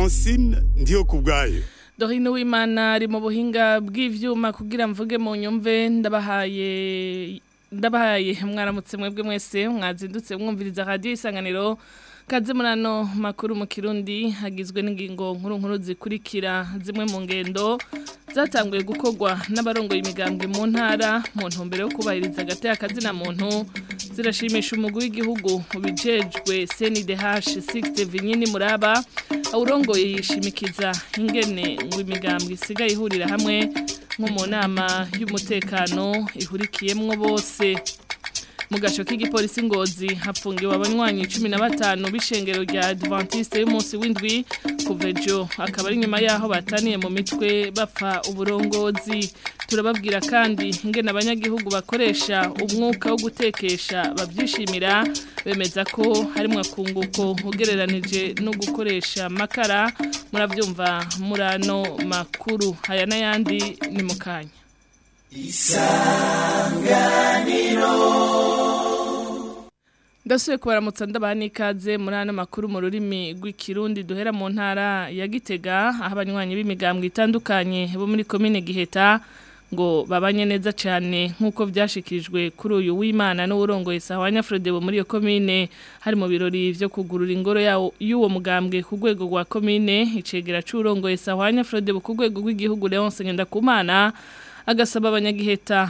francine ndiyo ku bwayo Dorine Uwimana ari mu buhinga bw'ivyuma kugira mvuge mu nyumve ndabahaye ndabahaye mwaramutse mwebwe mwese mwazindutse mwumviriza radio isanganiro kaze murano makuru mu kirundi hagizwe n'ingingo nkuru nkuru zikurikira zimwe mu ngendo zatanguye gukorwa n'abarongoye imigambwe mu ntara mu ntumbero yo kubahiriza agati akazina muntu zirashimisha umugwi w'igihugu ubijejwe CNDH 6 Vinyini Muraba awurongoye yishimikiza ingene ngo imigambwe isigaye ihurira hamwe nko mu nama y'umutekano ihurikiyemwo bose mu gasho k'igipolisi ngozi hapfungiwe abanywanyi 15 b'ishengero rya Adventiste y'umunsi w'indwi kuva ejo akaba ari nyuma yaho bataniye mu mitwe bapfa uburongozi turababwira kandi ingene abanyagihugu bakoresha umwuka wo gutekesha bavyishimira bemeza ko harimwo akunguko ugereranije no gukoresha makara muravyumva murano makuru haya n'ayandi ni mukanya Ndasuye kubaramutsa ndabaha n'ikaze muri ano makuru mu rurimi rw'ikirundi duhera mu ntara ya Gitega aho abanywanyi b'imigambwe itandukanye bo muri komine Giheta ngo babanye neza cyane nk'uko byashikirijwe kuri uyu w'Imana n'urongoye Sahwanya Frodebo muri iyo komine hari mu birori byo kugurura ingoro yawo y'uwo mugambwe ku rwego rwa komine icegera c'urongoye Sahwanya Frodebo ku rwego rw'igihugu Leonce Ngendakumana agasaba abanyagiheta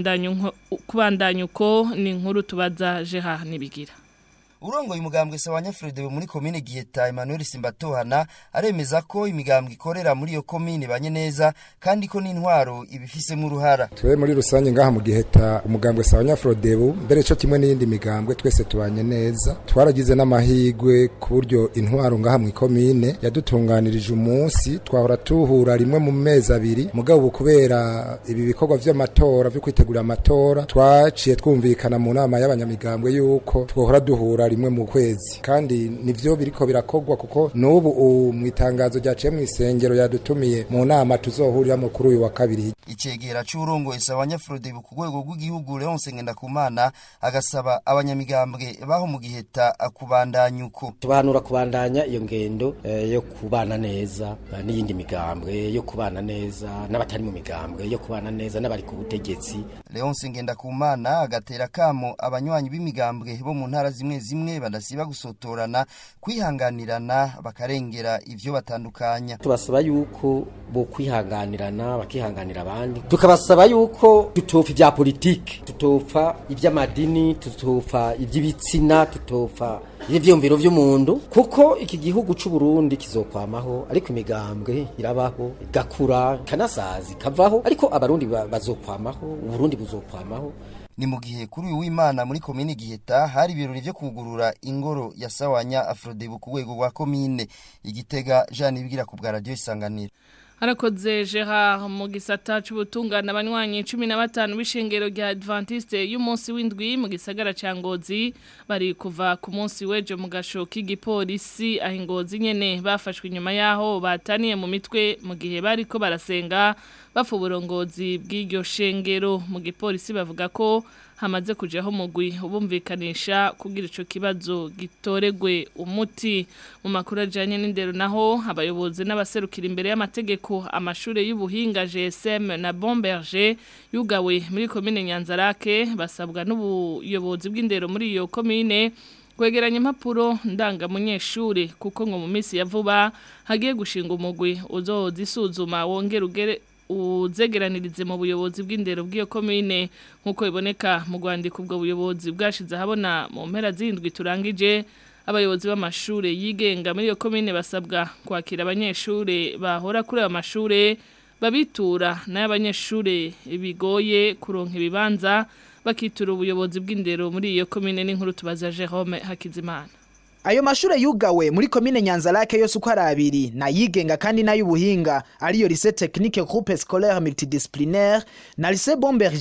kubandanya uko ni inkuru tubaza jeha nibigira urongoye umugambwe sawanya Fredebe muri komine Giheta Emmanuel Simbatohana aremeza ko imigambwe ikorera muri iyo komine banye neza kandi ko n'intwaro ibifisemo uruhara twe muri rusange ngaha mu Giheta umugambwe sawanya Fredebe mbere cyo kimwe n'iyindi migambwe twese tubanye neza twaragize n'amahigwe ku buryo intwaro ngaha mu komine yadutunganirije umunsi twahora tuhura rimwe mu mezi abiri mugabo kubera ibi bikorwa vy'amatora vyo kwitegura amatora twaciye twumvikana mu nama y'abanyamigambwe yuko twohora duhura rimwe mu kwezi kandi nivyo biriko birakogwa kuko n'ubu mu itangazo ryaciye mu isengero yadutumiye mu nama tuzohuriramo kuri uyu wa kabiri icegera c'urongoye sawanya Frodebo ku rwego rw'igihugu Leonce Ngendakumana agasaba abanyamigambwe baho mu giheta kubandanya uko tubanura kubandanya iyo ngendo eh, yo kubana neza uh, n'iyindi migambwe yo kubana neza n'abatari mu migambwe yo kubana neza n'abari ku butegetsi Leonce Ngendakumana agatera kamo abanywanyi b'imigambwe bo mu ntara zimwe zimwe badasiba gusotorana kwihanganirana bakarengera ivyo batandukanya tubasaba yuko bo kwihanganirana bakihanganira abandi tukabasaba yuko tutopfa ibya politike tutopfa iby'amadini tutopfa iby'ibitsina tutopfa ivyumviro vy'umuntu kuko iki gihugu c'u Burundi kizokwamaho ariko imigambwe irabaho igakura kanasazi kavaho ariko abarundi bazokwamaho uburundi buzokwamaho ni mu gihe kuri uyu w'Imana muri komine Giheta hari ibirori byo kugurura ingoro ya Sawanya Afrodebu ku rwego rwa komine igitega Jean Ibwira ku bwa radio isanganiro Harakoze Gerard mu gisata c'ubutungana abanywanyi 15 b'ishengero rya Adventiste y'umunsi w'indwi mu gisagara ca Ngozi bari kuva ku munsi weje mu gasho k'igipolisi aho Ngozi nyene bafashwe inyuma yaho bataniye mu mitwe mu gihe bariko barasenga bafu uburongozi bw'iryo shengero mu gipolisi bavuga ko hamaze kujaho mugwi ubumvikanisha kugira ico kibazo gitoregwe umuti mu makuru ajanye n'indero naho abayobozi n'abaserukira imbere y'amategeko amashure y'ubuhinga GSM na Bomberger yugawe muri komine Nyanzarake basabwa n'ubuyobozi bw'indero muri iyo komine kwegeranya impapuro ndangamunyeshure kuko ngo mu minsi ya vuba hagiye gushinga umugwi uzozisuzuma wongera ugere uzegeranirize mu buyobozi bw'indero bw'iyo komine nk'uko biboneka mu rwandiko ubwo buyobozi bwashize ahabona mu mpera z'indwi turangije abayobozi b'amashuri yigenga muri iyo komine basabwa kwakira abanyeshuri bahora kuri ayo mashuri babitura n'ay'abanyeshuri bigoye kuronka ibibanza bakitura ubuyobozi bw'indero muri iyo komine n'inkuru tubaza Jerome Hakizimana Ayo mashure yugawe muri komine Nyanzarake yose uko ari abiri na yigenga kandi n'ay'ubuhinga ariyo lycée technique groupe scolaire multidisciplinaire na lycée Bomberger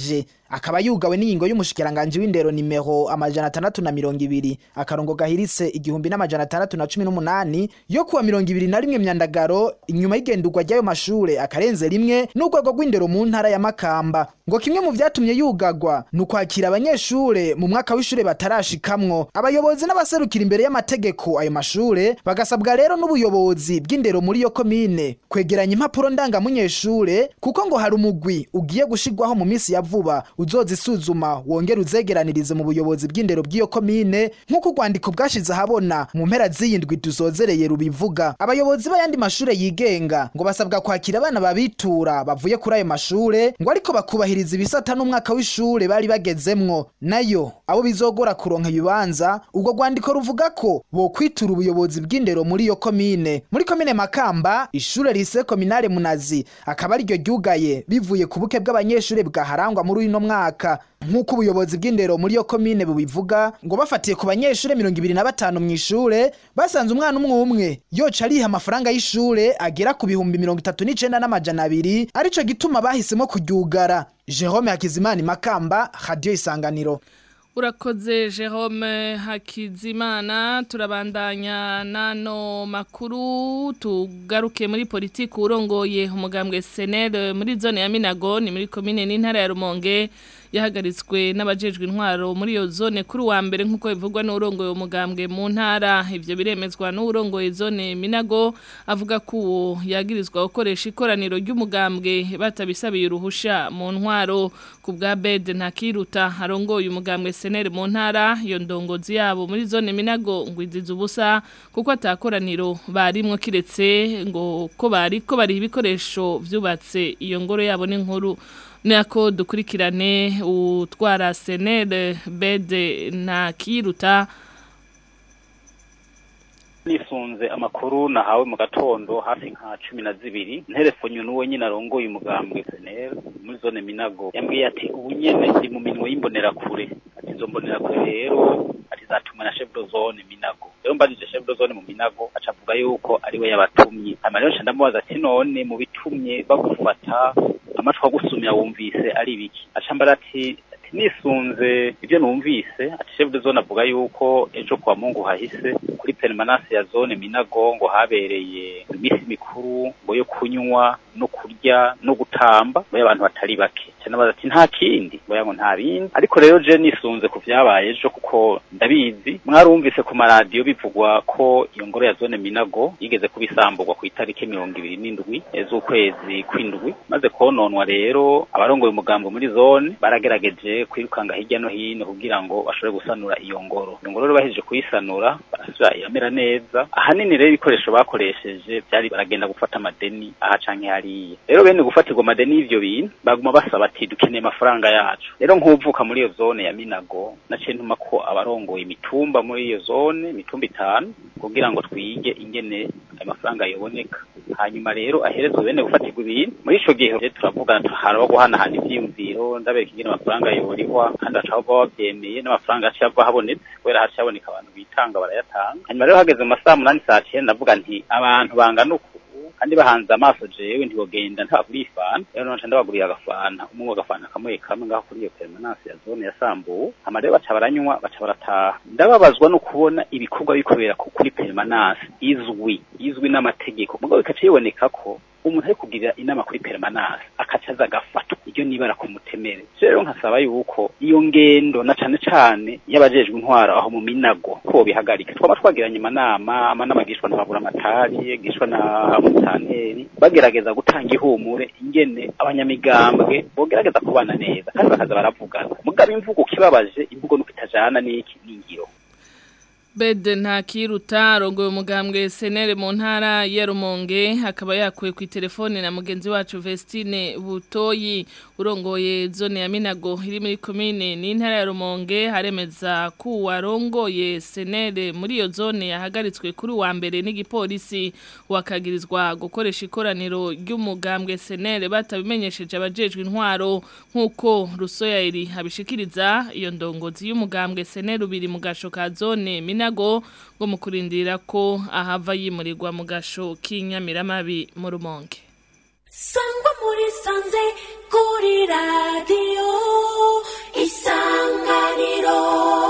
akaba yugawe n'ingingo y'umushikiranganje w'indero nimero amajana atandatu na mirongo ibiri akarongo gahiritse igihumbi n'amajana atandatu na cumi n'umunani yo kuwa mirongo ibiri na rimwe myandagaro inyuma y'igendurwa ry'ayo mashure akarenze rimwe n'urwego rw'indero mu ntara ya makamba ngo kimwe mu vyatumye yugagwa ni ukwakira abanyeshure mu mwaka w'ishure batarashikamwo abayobozi n'abaserukira imbere y'amategeko ayo mashure bagasabwa rero n'ubuyobozi bw'indero muri iyo komine kwegeranya impapuro ndangamunyeshure kuko ngo hari umugwi ugiye gushirwaho mu minsi ya vuba uzozisuzuma wongera uzegeranirize mu buyobozi bw'indero bw'iyo komine nk'uko urwandiko bwashize ahabona mu mpera z'iyindwi tuzozereye rubivuga abayobozi b'ayandi mashure yigenga ngo basabwa kwakira abana babitura bavuye kuri ayo mashure ngo ariko bakubahiriza ibisata n'umwaka w'ishure bari bagezemwo nayo abo bizogora kuronka ibibanza ubwo rwandiko ruvuga ko bokwitura ubuyobozi bw'indero muri iyo komine muri komine makamba ishure rise kominare munazi akaba ariryo ryugaye bivuye ku buke bw'abanyeshure bwaharangwa muri uno mwaka nk'uko ubuyobozi bw'indero muri iyo komine bubivuga ngo bafatiye ku banyeshure mirongo ibiri na batanu mu ishure basanze umwana umwe umwe yoca ariha amafaranga y'ishure agera ku bihumbi mirongo itatu n'icenda n'amajana abiri arico gituma bahisemo kuryugara jerome hakizimana makamba radiyo isanganiro urakoze Jerome Hakizimana turabandanya nano makuru tugaruke muri politiki urongoye umugambwe senere muri zone ya Minago ni muri komine n'intara ya Rumonge yahagaritswe n'abajejwe intwaro muri iyo zone kuri wa mbere nk'uko bivugwa n'urongoye umugambwe mu ntara ivyo biremezwa n'urongoye zone Minago avuga ko uwo yagirizwa gukoresha ikoraniro ry'umugambwe batabisabiye uruhusha mu ntwaro ku bwa bed ntakiruta arongoye umugambwe senere mu ntara iyo ndongozi yabo muri zone Minago ngo izize ubusa kuko atakoraniro barimwo kiretse ngo ko bari ko bari ibikoresho vyubatse iyo ngoro yabo n'inkuru nako dukurikirane utwara senere bede na kiruta nisunze amakuru nahawe mu gatondo hafi nka cumi na zibiri nterefonye n'uwo nyine arongoye umugambwe senere muri zone minago yambwiye ati ubu nyene ndi mu minwe y'imbonerakure ati izo mbonerakure rero ati zatumwe na chef de zone minago rero mbajije chef de zone mu minago aca avuga yuko ariwe yabatumye hama rero nca ndamubaza ati none mu bitumye bagufata amatwi agusumya wumvise ari biki aca mbara ati nisunze ibyo numvise ati chef de zone avuga yuko ejo kwa mungu hahise kuri permanence ya zone minago ngo habereye iminsi mikuru ngo yo kunywa no kurya no gutamba ngo abantu batari bake cyane ati nta kindi ngo yango nta bindi ariko rero je nisunze ku vyabaye ejo kuko ndabizi mwarumvise ku maradiyo bivugwa ko iyo ngoro ya zone minago yigeze kubisamburwa ku itariki mirongo ibiri n'indwi z'ukwezi kw'indwi maze kononwa rero abarongoye umugambo muri zone baragerageje kwirukanga hirya no hino kugira ngo bashobore gusanura iyo ngoro iyo ngoro rero bahejeje kuyisanura barasubira iramera neza ahanini rero ibikoresho bakoresheje byari baragenda gufata amadeni aha canke hariya rero bene gufatirwa amadeni y'ivyo bintu baguma basaba ati dukeneye amafaranga yacu rero nk'uvuka muri iyo zone ya minago naciye ntuma ko abarongoye imitumba muri iyo zone imitumba itanu kugira ngo twige ingene ayo mafaranga yoboneka hanyuma rero aherezwe bene gufatirwa ibintu muri ico gihe turavugana haraba guhanahana ivyiyumviro ndabereka ingene amafaranga yoborihwa kandi bacaho baba bavyemeye n'amafaranga yaciye ava habonetse kubera haciye haboneka abantu bitanga barayatanga hanyuma rero hageze mu masaha munani saa cenda ndavuga nti abantu bangana uku kandi bahanze amaso jewe ntibogenda ntabaguriye ifana rero naca ndabaguriye agafana umwe agafana kamwe kamwe ngaho kuri iyo permanence ya zone ya sambu hama rero baca baranywa baca barataha ndababazwa no kubona ibikorwa bikorera kuri permanence izwi izwi n'amategeko mugabo bikaca biboneka ko umuntu ari kugirira inama kuri permanence akaca aza agafatwa iryo nibara ku mutemere rero nkasaba yuko iyo ngendo na cane cane y'abajejwe intwaro aho mu minago ko bihagarika twaba twagiranye amanama amanama gishwa n'ababura amatari gishwa na mutanteri bagerageza gutanga ihumure ingene abanyamigambwe bogerageza kubana neza kandi bakaza baravugana mugabo imvugo kibabaje imvugo nuko itajana n'iki n'ingiro Bede nta kiruta rongoye umugambwe senere mu ntara ya Rumonge akaba yakuye ku telefone na mugenzi wacu Vestine Butoyi urongoye zone ya Minago iri muri commune ni ntara ya Rumonge haremeza ku warongoye senere muri iyo zone yahagaritswe kuri wa mbere n'igipolisi wakagirizwa gukoresha ikoraniro ry'umugambwe senere batabimenyesheje abajejwe intwaro nkuko Rusoyairi abishikiriza iyo ndongozi y'umugambwe senere ubiri mu gasho ka zone Minago ngo mu kurindira ko ahava yimurirwa mu gasho k'inyamiramabi mu rumonge sangwa muri sanze kuri radiyo isanganiro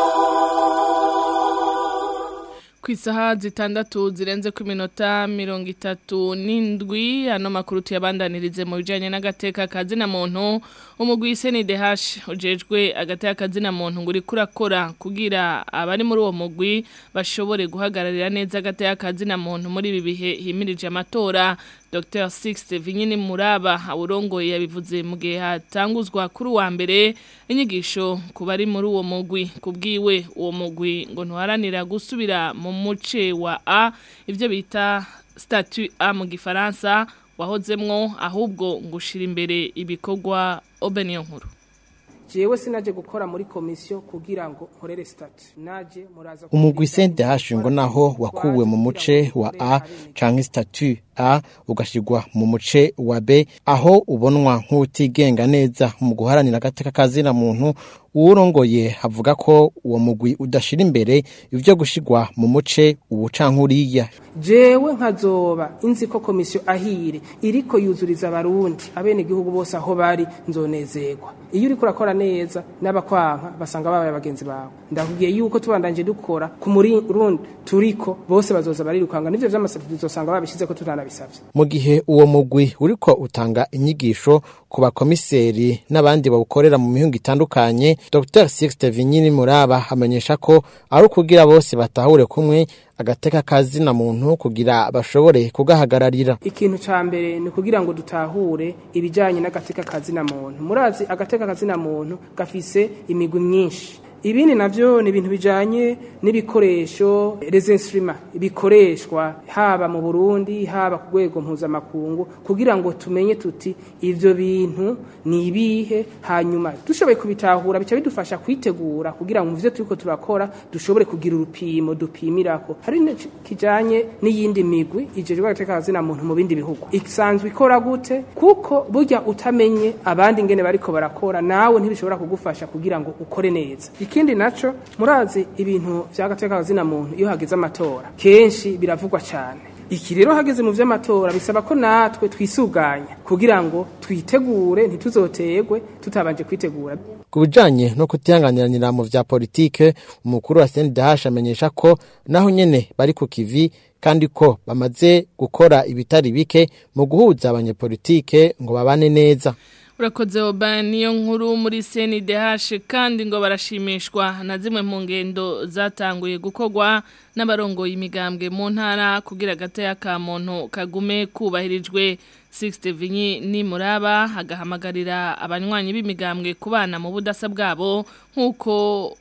ku isaha zitandatu zirenze ku minota mirongo itatu n'indwi ano makuru tuyabandanirize mu bijyanye n'agateka kazina muntu umugwi senidehashi ujejwe agateka kazina muntu ngo uri kurakora kugira abari muri uwo mugwi bashobore guhagararira neza agateka kazina muntu muri ibi bihe himirije amatora Dr. Sixte Vinyini Muraba awurongoye yabivuze mu gihe hatanguzwa kuri wa mbere inyigisho ku bari muri uwo mugwi kubwiwe uwo mugwi ngo ntuharanira gusubira mu muce wa A ivyo bita statut A mu gifaransa wahozemwo ahubwo ngushira imbere ibikorwa Obeniyo nkuru jewe sinaje gukora muri komisiyo kugira ngo nkorere stati naje muraza umugwi sente hashingo naho wakuwe mu muce wa A canke statut A ugashigwa mu muce wa B aho ubonwa nk'utigenga neza mu guharanira agateka kazina muntu uwurongoye havuga ko uwo mugwi udashira imbere ivyo gushigwa mu muce ubu canke uriya jewe nkazoba inzi ko komisiyo ahire iriko yuzuriza abarundi abene igihugu bose aho bari nzonezerwa iyo uriko urakora neza n'abakwanka basanga babaye abagenzi bawe ndakubwiye yuko tubandanje dukora ku murundi turiko bose bazoza barirukanga nivyo vy'amasabye tuzosanga babishize ko tutanabisavye mu gihe uwo mugwi uriko utanga inyigisho ku bakomiseri n'abandi bawukorera mu mihingo itandukanye Dr. Sixte Vinyini Muraba amenyesha ko ari ukugira bose batahure kumwe agateka kazina muntu kugira bashobore kugahagararira ikintu ca mbere ni kugira ngo dutahure ibijanye n'agateka kazina muntu murazi agateka kazina muntu gafise imigwi myinshi ibindi navyo ni ibintu bijanye n'ibikoresho les instruments bikoreshwa haba mu Burundi haba ku rwego mpuzamakungu kugira ngo tumenye tuti ivyo bintu ni ibihe hanyuma dushoboye kubitahura bica bidufasha kwitegura kugira ngo muvyo turiko turakora dushobore kugira urupimo dupimirako hari kijanye n'iyindi migwi ijejwe agateka kazina muntu mu bindi bihugu isanzwe ikora gute kuko burya utamenye abandi ngene bariko barakora nawe ntibishobora kugufasha kugira ngo ukore neza ikindi naco murazi ibintu vyagateka kazina muntu iyo hageze amatora kenshi biravugwa cyane iki rero hageze mu vy'amatora bisaba ko natwe twisuganya kugira ngo twitegure ntituzotegwe tutabanje kwitegura ku bijanye no kutihanganiranira mu vya politike umukuru wa CNDH amenyesha ko naho nyene bari ku kivi kandi ko bamaze gukora ibitari bike mu guhuza abanyepolitike ngo babane neza urakoze oba niyo nkuru muri CNDH kandi ngo barashimishwa na zimwe mu ngendo zatanguye gukorwa n'abarongoye imigambwe mu ntara kugira agataya ka muntu kagume kubahirijwe Sixte Vinyi ni muraba agahamagarira abanywanyi b'imigambwe kubana mu budasa bwabo nk'uko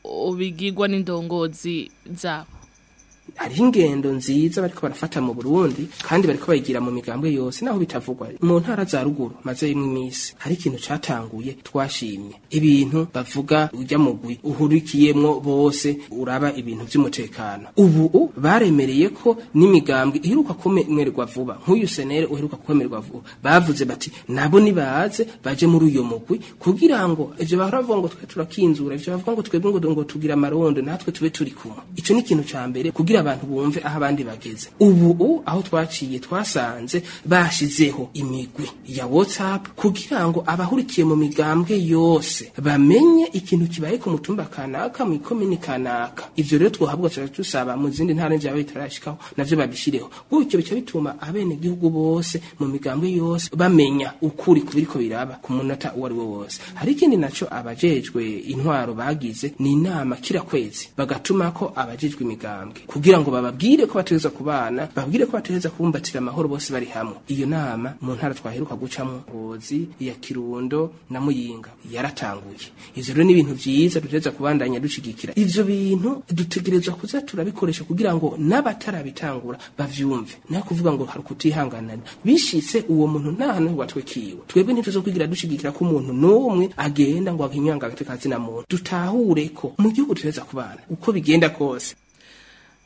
bigirwa n'indongozi zabo hariho ingendo nziza bariko barafata mu Burundi kandi bariko bayigira mu migambwe yose naho bitavugwa mu ntara za ruguru maze imwe imisi hari ikintu catanguye twashimye ibintu bavuga ujya mugwi uhurikiyemwo bose uraba ibintu vy'umutekano ubu baremereye ko n'imigambwe iheruka kwemererwa vuba nk'uyu senere uheruka kwemererwa vuba bavuze bati nabo nibaze baje muri uyo mugwi kugira ngo ivyo bahora bavuga ngo twe turakinzura ivyo bavuga ngo twebwe ngo ngo tugira amarondo natwe tube turi kumwe ico ni ikintu ca mbere kugira abantu bumve aho abandi bageze ubu aho twaciye twasanze bashizeho imigwi ya WhatsApp kugira ngo abahurikiye mu migambwe yose bamenye ikintu kibaye ku mutumba kanaka mu ikomini kanaka ivyo rero twohabwa tuba tusaba mu zindi ntara vyaba bitarashikaho navyo babishireho gutyo bica bituma abene gihugu bose mu migambwe yose bamenya ukuri kubiriko biraba ku munota uwo ari wo wose hari ikindi naco abajejwe intwaro bagize ni inama kira kwezi bagatuma ko abajejwe imigambwe kugira ngo bababwire ko bategerezwa kubana babwire ko bategerezwa kubumbatira amahoro bose bari hamwe iyo nama mu ntara twaheruka gucamo ngozi ya kirundo na muyinga yaratanguye ivyo rero ni ibintu vyiza dutegerezwa kubandanya dushigikira ivyo bintu dutegerezwa kuza turabikoresha kugira ngo n'abatarabitangura bavyumve nayo kuvuga ngo hari kutihanganana bishitse uwo muntu nta hantu watwekiwe twebwe ntituzokwigira dushigikira ko umuntu n'umwe agenda ngo ahinyanga agateka zina muntu dutahure ko mu gihugu dutegerezwa kubana uko bigenda kose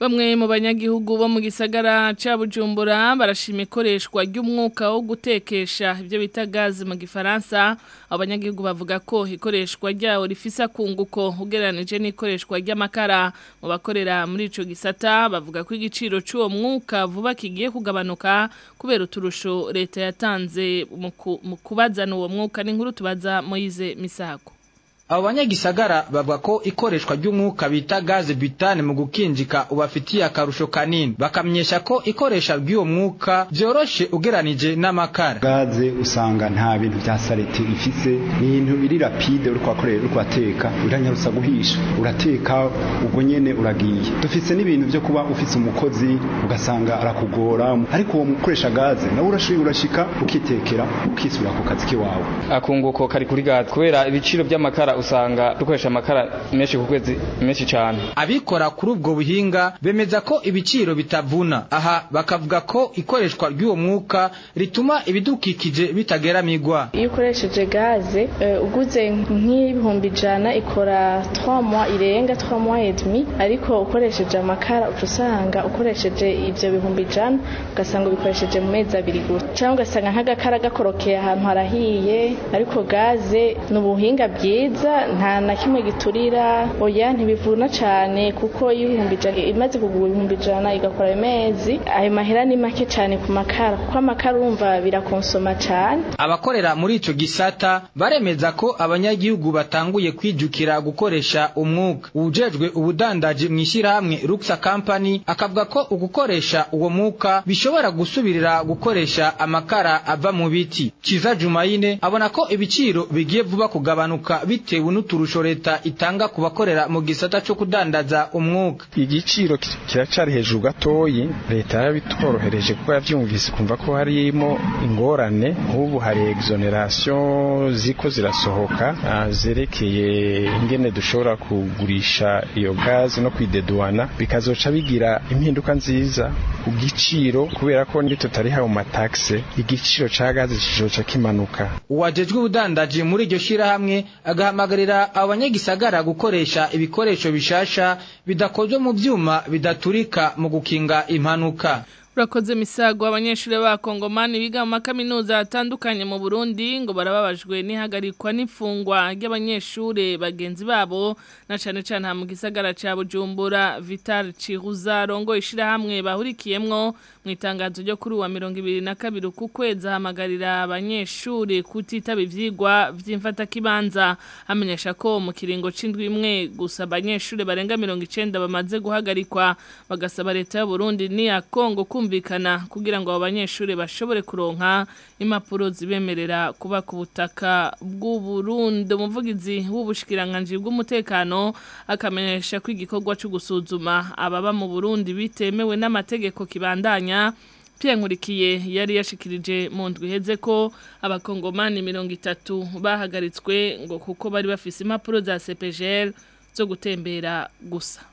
Bamwe mu banyagihugu bo mu gisagara ca Bujumbura barashima ikoreshwa ry'umwuka wo gutekesha ibyo bita gazi mu gifaransa abanyagihugu bavuga ko ikoreshwa ryawo rifisa kunguko ugereranije n'ikoreshwa ry'amakara mu bakorera muri ico gisata bavuga ko igiciro c'uwo mwuka vuba kigiye kugabanuka kubera uturusho leta yatanze mu ku- mu kubazana uwo mwuka n'inkuru tubaza Moise Misago abo banyagisagara bavuga ko ikoreshwa ry'umwuka bita gaze butane mu gukinjika ubafitiye akarusho kanini bakamenyesha ko ikoresha ry'uwo mwuka vyoroshe ugeranije n'amakara gaze usanga nta bintu vya salete ifise ni ibintu biri rapide uriko wakorera uriko wateka uranyarusa guhisha urateka ubwo nyene uragiye dufise n'ibintu vyo kuba ufise umukozi ugasanga arakugora ariko uwo mukoresha gaze nawe urashoboye urashika ukitekera ukisubira ku kazi kiwawe akunguko kari kuri gaze kubera ibiciro by'amakara usanga dukoresha amakara menshi ku kwezi menshi cyane abikora kuri ubwo buhinga bemeza ko ibiciro bitavuna aha bakavuga ko ikoreshwa ry'uwo mwuka rituma ibidukikije bitageramirwa iyo ukoresheje gaze eh, uguze nk'ibihumbi ijana ikora 3 mois irenga 3 mois et demi ariko ukoresheje amakara uca usanga ukoresheje ivyo bihumbi ijana ugasanga ubikoresheje mu mezi abiri gusa cyangwa ugasanga nk'agakara gakorokeye ahantu harahiye ariko gaze ni ubuhinga bwiza nta na kimwe giturira oya ntibivuna cane kuko iyo ibihumbi ijana imaze kugura ibihumbi ijana igakora amezi ayo mahera ni make cane ku makara kuko amakara urumva birakonsoma cane abakorera muri ico gisata baremeza ko abanyagihugu batanguye kwijukira gukoresha umwuka ujejwe ubudandaji mu ishyirahamwe Luxa Company akavuga ko ugukoresha uwo mwuka bishobora gusubirira gukoresha amakara ava mu biti Kiza Jumaine abona ko ibiciro bigiye vuba kugabanuka bitewe n'uturusho leta itanga ku bakorera mu gisata cyo kudandaza umwuka igiciro ki- kiracari hejuru gatoyi leta yarabitworohereje kuko yavyumvise kumva ko harimo ingorane nk'ubu hari exoneration ziko zirasohoka ah, zerekeye ingene dushobora kugurisha iyo gazi no kwideduana bikazoca bigira impinduka nziza ku giciro kubera ko ndi tutariha mu mataxe igiciro ca gazi kizoca kimanuka uwajejwe ubudandaji muri iryo shyirahamwe agahamagarira abanyagisagara gukoresha ibikoresho bishasha bidakozwe mu vyuma bidaturika mu gukinga impanuka Urakoze misago abanyeshuri b'abakongomani biga mu makaminuza atandukanye mu Burundi ngo barababajwe n'ihagarikwa n'ifungwa ry'abanyeshuri bagenzi babo na cane cane ha mu gisagara ca Bujumbura Vital Chiruza rongo ishirahamwe bahurikiyemwo mu itangazo ryo kuri wa 2022 ku kwezi ahamagarira abanyeshuri kutitaba ivyigwa vy'imfata kibanza amenyesha ko mu kiringo c'indwi imwe gusa abanyeshuri barenga 90 bamaze guhagarikwa bagasaba leta y'u Burundi n'iya Kongo kumvikana kugira ngo abo banyeshuri bashobore kuronka impapuro zibemerera kuba ku butaka bw'u Burundi umuvugizi w'ubushikiranganje bw'umutekano akamenyesha ko igikorwa cyo gusuzuma ababa mu Burundi bitemewe n'amategeko kibandanya Pierre Nkurikiye yari yashikirije mu ndwi iheze ko abakongomani mirongo itatu bahagaritswe ngo kuko bari bafise impapuro za CPGL zo gutembera gusa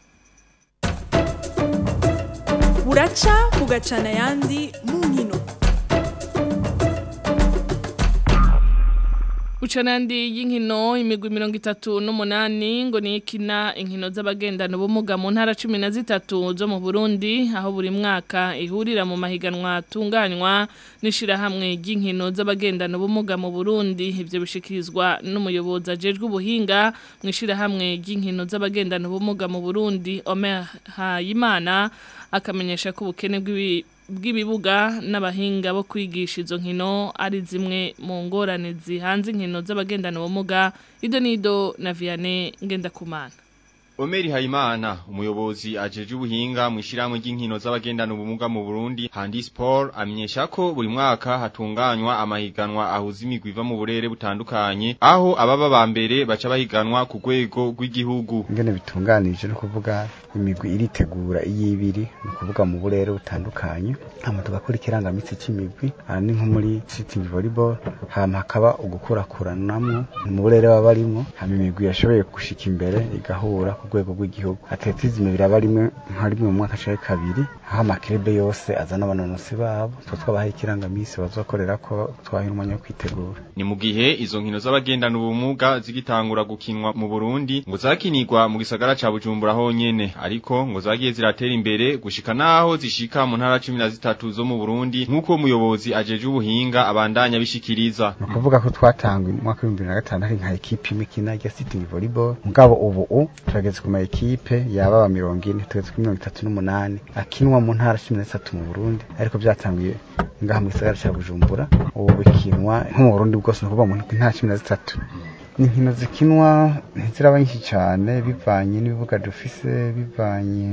buraca bugacana ayandi mu nkino Ucanandi y'inkino imigwi mirongo itatu n'umunani ngo ni ikina inkino z'abagendana ubumuga mu ntara cumi na zitatu zo mu Burundi aho buri mwaka ihurira mu mahiganwa atunganywa n'ishirahamwe ry'inkino z'abagendana ubumuga mu Burundi ivyo bishikirizwa n'umuyobozi ajejwe ubuhinga mu ishirahamwe ry'inkino z'abagendana ubumuga mu Burundi Omer Hayimana akamenyesha ko ubukene bw'ibi bw'ibibuga n'abahinga bo kwigisha izo nkino ari zimwe mu ngorane zihanze inkino z'abagendana ubumuga ido nido na Vianney Ngendakumana Omeri Haimana, umuyobozi ajeje ubuhinga mu ishyirahamwe ry'inkino z'abagendana ubumuga mu Burundi, Handi Sport, amenyesha ko buri mwaka hatunganywa amahiganwa ahuza imigwi iva mu burere butandukanye, aho ababa ba mbere baca bahiganwa ku rwego rw'igihugu. ingene bitunganije no kuvuga imigwi iritegura iyibiri ni ukuvuga mu burere butandukanye hama tugakora ikirangamitsi c'imigwi aha ni nko muri sitting volleyball hama hakaba ugukurakuranamwo mu burere baba barimwo hama imigwi yashoboye gushika imbere igahura rwego rw'igihugu atletisme biraba rimwe nka rimwe mu mwaka canke kabiri aho amakirebe yose azana abanonosi babo tuba twabahaye ikirangamisi bazokorera ko twaha umwanya wo kwitegura ni mu gihe izo nkino z'abagendana ubumuga zigitangura gukinwa mu Burundi ngo zakinirwa mu gisagara ca Bujumbura honyene ariko ngo zagiye ziratera imbere gushika naho zishika mu ntara 13 zo mu Burundi nkuko umuyobozi ajeje ubuhinga abandanya bishikiriza ni ukuvuga ko twatangwe mu mwaka w'ibihumbi bibiri na gatanu hari nka ekipe imwe ikina rya sitting volleyball mugabo ubu u turageze ku ma ekipe yaba aba mirongo ine tugeze kuri mirongo itatu n'umunani akinwa mu ntara cumi n'itatu mu Burundi ariko byatanguye ngaha mu gisagara ca Bujumbura ubu bikinwa nko mu Burundi bwose ni ukuvuga mu ntara cumi na zitatu ni inkino zikinwa ntiziraba nyinshi cyane bivanye n'ibibuga dufise bivanye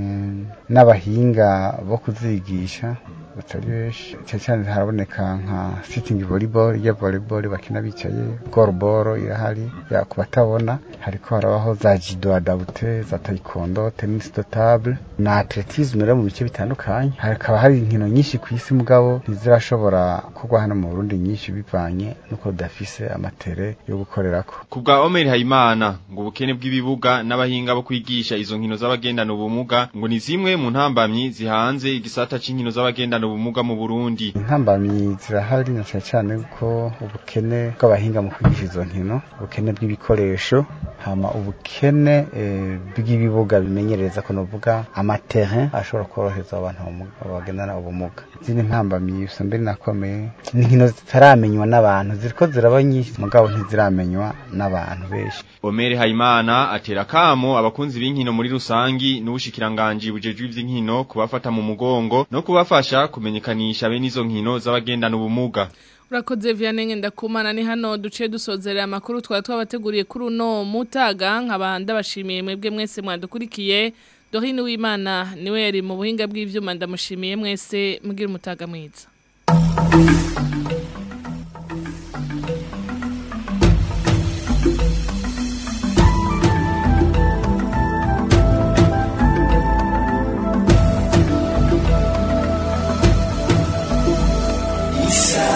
n'abahinga bo kuzigisha batari benshi cyane cyane haraboneka nka sitting volleyball ya volleyball bakina bicaye goalball irahari ya ku batabona hariko harabaho za judo adabute za taekwondo tennis de table na atletisme rero mu bice bitandukanye hakaba hari inkino nyinshi ku isi mugabo ntizirashobora kugwa hano mu Burundi nyinshi bivanye nuko dafise amatere yo gukorerako Kubwa Omer Hayimana ngo ubukene bw'ibibuga n'abahinga bo kwigisha izo nkino z'abagendana ubumuga ngo ni zimwe mu ntambamyi zihanze igisata c'inkino z'abagendana ubumuga mu Burundi. intambamyi zirahari na cyane cyane ko ubukene bw'abahinga mu kwigisha izo nkino ubukene bw'ibikoresho hama ubukene eh, bw'ibibuga bimenyereza ko novuga amaterrain ashobora korohereza abantu bamu- bagendana ubumuga izindi ntambamyi usanga mbere nakomeye ni inkino zitaramenywa n'abantu ziriko ziraba nyinshi mugabo ntiziramenywa n'abantu benshi Omer Hayimana atera kamo abakunzi b'inkino muri rusangi n'ubushikiranganji bujejwe ivy'inkino kubafata mu mugongo no kubafasha kumenyekanisha bene izo nkino z'abagendana ubumuga. Urakoze Vianney ndakumana ni hano duce dusozerera amakuru twari twabateguriye kuri uno mutaga nkabanda bashimiye mwebwe mwese mwadukurikiye Dorine Uwimana niwe yari mu buhinga bw'ivyuma ndamushimiye mwese mugira umutaga mwiza Isa